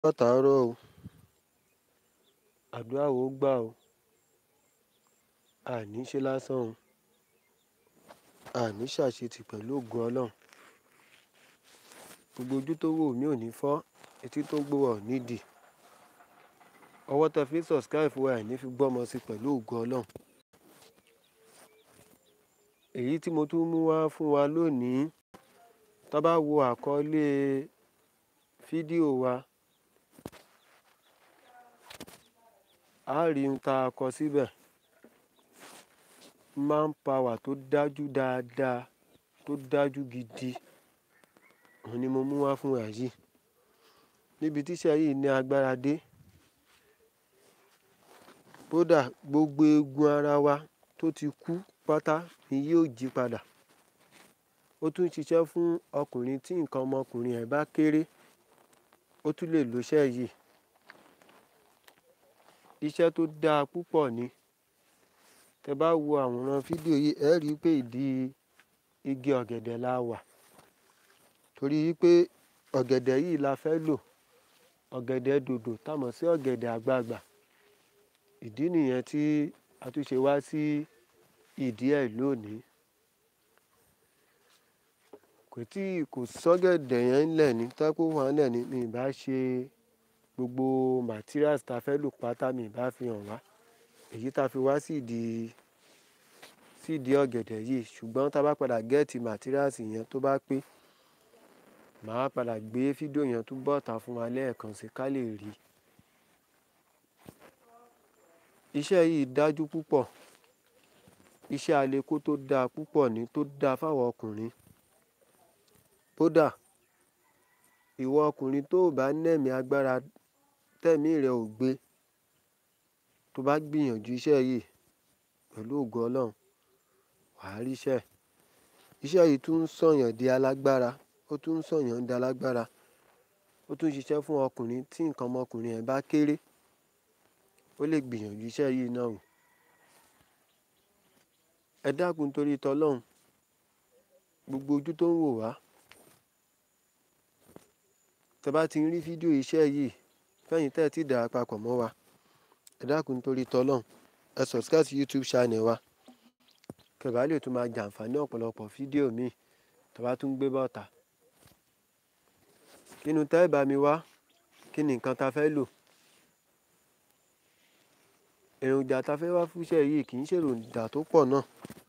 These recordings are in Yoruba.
látàárọ̀ o àdúrà ó gbà o àní ṣe lásán o àní ṣàṣetì pẹ̀lú ògo ọlọ́run gbogbo ojú tó wò mí ò ní fọ́ etí tó gbọ́ wa ò ní dì ọwọ́ tẹ fi subscribe fún wa ẹ̀ ní fi gbọ́mọ sí pẹ̀lú ògo ọlọ́run èyí tí mo tún mú wá fún wa lónìí tá bá wo àkọlé fídíò wa a rí ohun tá a kọ síbẹ̀ manpower tó dájú dáadáa tó dájú gidi òun ni mo mú wá fún wa yìí níbi tíṣẹ́ yìí ní agbára dé kódà gbogbo eegun ara wa tó ti kú pátá ni yóò jí padà ó tún ṣiṣẹ́ fún ọkùnrin tí nǹkan ọmọkùnrin ẹ̀ bá kéré ó tún lè lòṣẹ́ yìí iṣẹ́ tó dáa púpọ̀ ni tẹ bá wo àwòrán fídíò yìí ẹ rí i pé ìdí igi ọ̀gẹ̀dẹ̀ la wà torí pé ọ̀gẹ̀dẹ̀ yìí la fẹ́ lò ọ̀gẹ̀dẹ̀ dòdò támọ̀ sí ọ̀gẹ̀dẹ̀ àgbagbà ìdí nìyẹn tí a tún ṣe wá sí ìdí ẹ̀ lónìí kò tí kò sọ́gẹ̀dẹ̀ yẹn ńlẹ̀ ní tákó wà ńlẹ̀ ní mi ìbá ṣe gbogbo materials tá a fẹ́ lò pátá mi ìbá fi hàn wá èyí tá a fi wá sí ìdí sí ìdí ọ̀gẹ̀dẹ̀ yìí ṣùgbọ́n tá a bá padà gẹ́ẹ̀tì materials yẹn tó bá pé màá padà gbé fídíò yẹn tún bọ́ta fún wa lẹ́ẹ̀kan sí ká lè rí iṣẹ́ yìí dájú púpọ̀ iṣẹ́ aleko tó dáa púpọ̀ ní tó dáa fáwọn ọkùnrin kódà ìwọ ọkùnrin tó o bá nẹ̀mí agbára tẹ̀mí rẹ ò gbé tó bá gbìyànjú iṣẹ́ yìí pẹ̀lú ògo ọlọ́run wàá ríṣẹ́ iṣẹ́ yìí tún ń sọ̀yàn di alágbára ó tún ń sọ̀yàn di alágbára ó tún ṣiṣẹ́ fún ọkùnrin tí nǹkan ọmọkùnrin ẹ̀ bá kéré ó lè gbìyànjú iṣẹ́ yìí náà wò ẹ dákun torí tọlọ́run gbogbo ojú tó ń wò wá tẹ bá ti ń rí fídíò iṣẹ́ yìí fẹ́yìn tẹ́ ẹ ti dà papọ̀ mọ́ wa ẹ dákun torí tọlọ́run ẹ subscribe sí youtube channel wa kẹbàá lè tún máa jàǹfààní ọ̀pọ̀lọpọ̀ fídíò míì tó bá tún gbé bọ́ta kínú tẹ́ ẹ bá mi wá kí ni nǹkan ta fẹ́ lò èròjà ta fẹ́ wá fúnṣẹ́ yìí kì í ṣe èròjà tó pọ̀ náà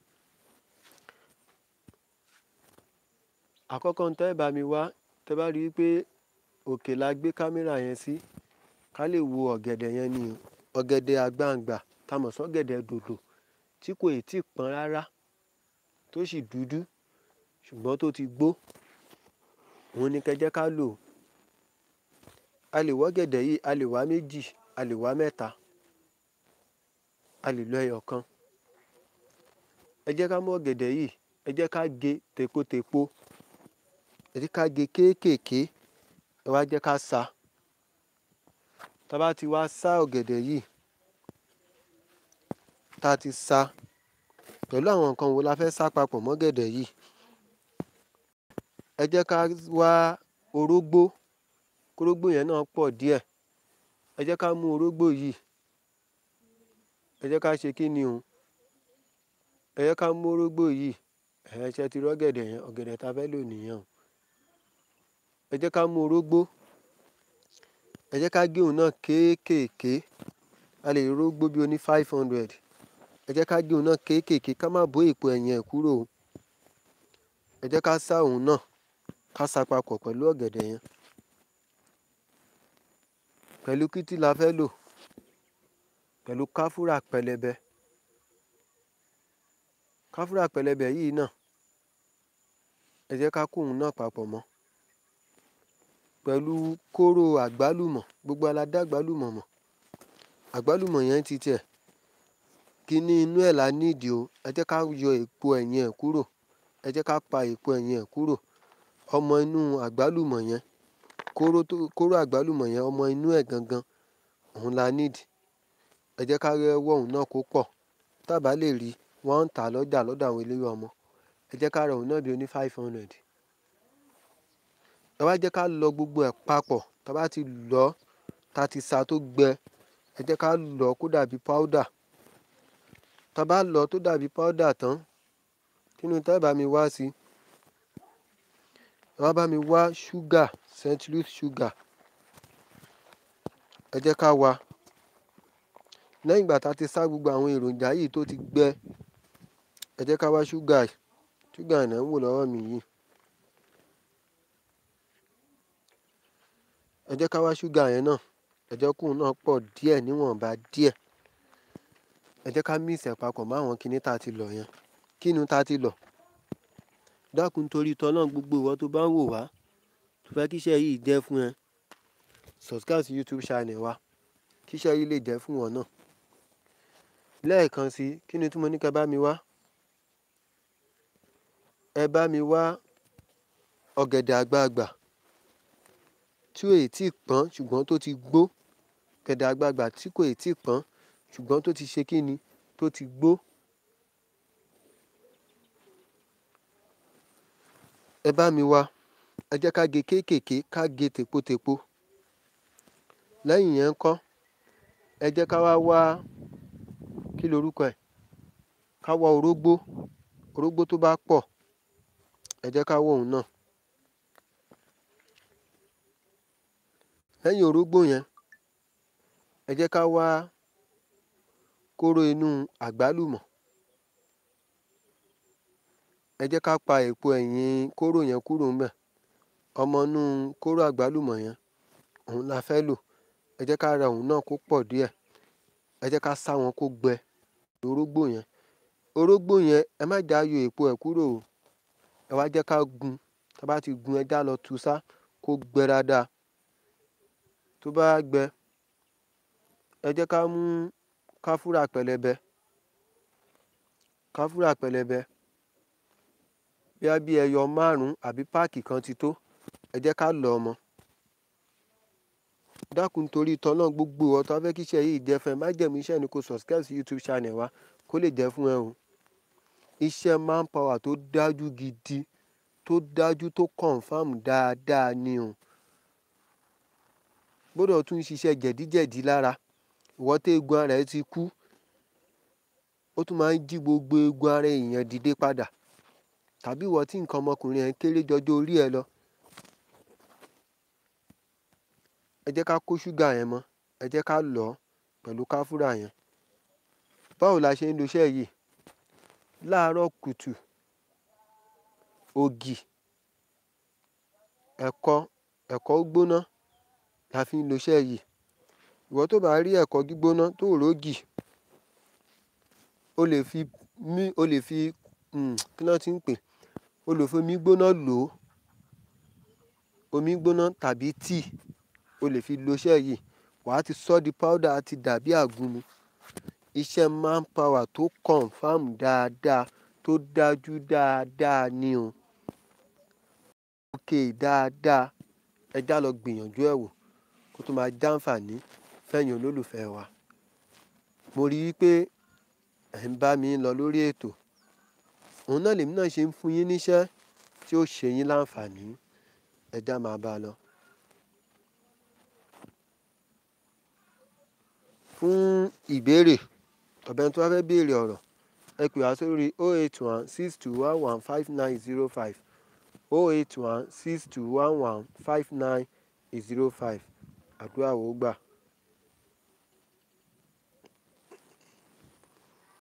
àkọ́kọ́ tẹ́ ẹ bá mi wá tẹ́ bá rí i pé òkè la gbé kámẹ́rà yẹn sí ká lè wo ọ̀gẹ̀dẹ̀ yẹn ni ọ̀gẹ̀dẹ̀ àgbàǹgbà tá mọ̀ sọ́gẹ̀dẹ̀ dòdò tí kò tí ì pọ́n rárá tó sì dúdú ṣùgbọ́n tó ti gbó òun ni kẹjẹ́ ká lò a lè wọ́gẹ̀dẹ̀ yìí a lè wá méjì a lè wá mẹ́ta a lè lo ẹyọ kan ẹ jẹ́ ká mú ọ̀gẹ̀dẹ̀ yìí ẹ jẹ́ ká gé tèpotèpo ẹ jẹ́ ká gé kéékèèké ẹ wá jẹ́ ká sa tá a bá ti wá sá ọ̀gẹ̀dẹ̀ yìí tá a ti sa pẹ̀lú àwọn nǹkan wo la fẹ́ sá papọ̀ mọ́gẹ̀dẹ̀ yìí ẹ jẹ́ ká wá orógbó kórógbó yẹn náà pọ̀ díẹ̀ ẹ jẹ́ ká mú orógbó yìí ẹ jẹ́ ká ṣe kí ni o ẹ jẹ́ ká mú orógbó yìí ẹ ṣe ti rọ́gẹ̀dẹ̀ yẹn ọ̀gẹ̀dẹ̀ tá a fẹ́ lò nìyẹn o ẹ jẹ́ ká mú orógbó ẹ jẹ́ ká gé òun náà kéékèèké a lè rógbó bí oní five hundred ẹ jẹ́ ká gé òun náà kéékèèké ká má bó èpo ẹ̀yìn ẹ̀ kúrò o ẹ jẹ́ ká sá òun náà ká sá papọ̀ pẹ̀lú ọ̀gẹ̀dẹ̀ yẹn pẹ̀lú kítí la fẹ́ lò pẹ̀lú káfúrà pẹlẹbẹ káfúrà pẹlẹbẹ yìí náà ẹ jẹ́ ká kó òun náà papọ̀ mọ́ pẹ̀lú kóró àgbálùmọ̀ gbogbo aládá àgbálùmọ̀ mọ̀ àgbálùmọ̀ yẹn ti tiẹ̀ kíní inú ẹ̀ la nídìí o ẹ jẹ́ ká yọ èpo ẹ̀yìn ẹ̀ kúrò ẹ jẹ́ ká pa èpo ẹ̀yìn ẹ̀ kúrò ọmọ inú àgbálùmọ̀ yẹn kóró tó kóró àgbálùmọ̀ yẹn ọmọ inú ẹ̀ gangan òun la nídìí ẹ jẹ́ ká rẹ́wọ́ òun náà kó pọ̀ tábà lè rí wọ́n ń tà lọ́jà lọ́dọ̀ àwọn eléwé ọmọ ẹ jẹ́ ká ra òun náà bí oní five hundred ẹ wá jẹ́ ká lọ gbogbo ẹ̀ papọ̀ tá a bá ti lọ tá a ti sa tó gbẹ ẹ jẹ́ ká lọ kó dàbí powder tá a bá lọ tó dàbí powder tán kínú tẹ́ bá mi wá sí ẹ wá bá mi wá ṣúgà century sugar ẹ jẹ́ ká wá lẹ́yìn ìgbà tá a ti sá gbogbo àwọn èròjà yìí tó ti gbẹ ẹ jẹ́ ká wá ṣúgà ṣúgà náà ń wò lọ́wọ́ mi yìí ẹ jẹ́ ká wá ṣúgà yẹn náà ẹ jẹ́ kóun náà pọ̀ díẹ̀ níwọ̀nba díẹ̀ ẹ jẹ́ ká mix ẹ̀ papọ̀ mọ́ àwọn kinní tá a ti lọ̀ yẹn kínu tá a ti lọ̀ dákun torí tọ́lọ́n gbogbo ìwọ tó bá ń wò wá tó fẹ́ kíṣẹ́ yìí jẹ́ fún ẹ subscribe sí youtube channel wa kíṣẹ́ yìí lè jẹ́ fún wọn náà lẹ́ẹ̀kan sí kí ni tí mo ní ká bá mi wá ẹ bá mi wá ọ̀gẹ̀dẹ̀ àgbagbà tí ò tí ì pọ́n ṣùgbọ́n tó ti gbó ọ̀gẹ̀dẹ̀ àgbagbà tí kò tí ì pọ́n ṣùgbọ́n tó ti ṣe kí ni tó ti gbó. ẹ bá mi wá ẹ jẹ́ ká gé kéékèèké ká gé tèpotèpo lẹ́yìn yẹn ń kọ́ ẹ jẹ́ ká wá wá kí lorúkọ ẹ̀ ká wá orógbó orógbó tó bá pọ̀ ẹ jẹ́ ká wá òun náà lẹ́yìn orógbó yẹn ẹ jẹ́ ká wá kóró inú àgbálùmọ̀ ẹ jẹ́ ká pa èpo ẹ̀yìn kóró yẹn kúrò ńbẹ̀ ọmọ inú kóró àgbálùmọ̀ yẹn òun la fẹ́ lò ẹ jẹ́ ká ra òun náà kó pọ̀ díẹ̀ ẹ jẹ́ ká sá wọn kó gbẹ orógbó yẹn orógbó yẹn ẹ má já yọ èpo ẹ̀ kúrò o ẹ wá jẹ́ ká gun tá a bá ti gun ẹ já lọ tu sá kó gbẹ dáadáa tó bá gbẹ ẹ jẹ́ ká mú káfúrà pẹlẹbẹ káfúrà pẹlẹbẹ bíá bí ẹyọ márùn-ún àbí páàkì kan ti tó ẹ jẹ́ ká lọ̀ ọ́ mọ́ dákun torí tọ́lọ́ gbogbo ìwọ tó fẹ́ kí iṣẹ́ yìí jẹ́ fún ẹ má jẹ̀mú iṣẹ́ ni kò subscribe sí youtube channel wa kó lè jẹ́ fún ẹ o iṣẹ́ manpower tó dájú gidi tó dájú tó confam dáadáa ni o gbọ́dọ̀ tún ṣiṣẹ́ jẹ̀díjẹ̀dí lára ìwọ tó eegun ara ẹ ti kú ó tún máa ń jí gbogbo eegun ara èèyàn dìde padà tàbí ìwọ tí nǹkan ọmọkùnrin ẹ kéré jọjọ orí ẹ lọ ẹ jẹ́ ká kó ṣúgà yẹn mọ́ ẹ jẹ́ ká lọ̀ ọ́ pẹ̀lú káfúrà yẹn báwo la ṣe ń lo iṣẹ́ yìí láàárọ̀ kùtù ògì ẹ̀kọ ẹ̀kọ gbóná la fi ń lo iṣẹ́ yìí ìwọ tó bá rí ẹ̀kọ gbígbóná tó rògì o lè fi mí o lè fi kí ló ti ń pè o lè fi omi gbóná lò ó omi gbóná tàbí tíì o lè fi lo iṣẹ́ yìí wàá ti sọ di powder àti dàbí àgúnmu iṣẹ́ manpower tó confam dáadáa tó dájú dáadáa ni o òkè dáadáa ẹ já lọ gbìyànjú ẹ̀ wò kó tó máa jàǹfààní fẹ̀yìn olólùfẹ́ wa mo rí i pé ẹ̀ ń bá mi lọ lórí ètò òun náà lèmi náà ṣe ń fún yín níṣẹ́ tí ó ṣe yín láǹfààní ẹ já máa bá a lọ. fún ìbéèrè ọ̀bẹ tó bá fẹ́ béèrè ọ̀rọ̀ ẹ pè wá sórí 081 6211 5905 081 6211 5905 àdúrà wò ó gbà.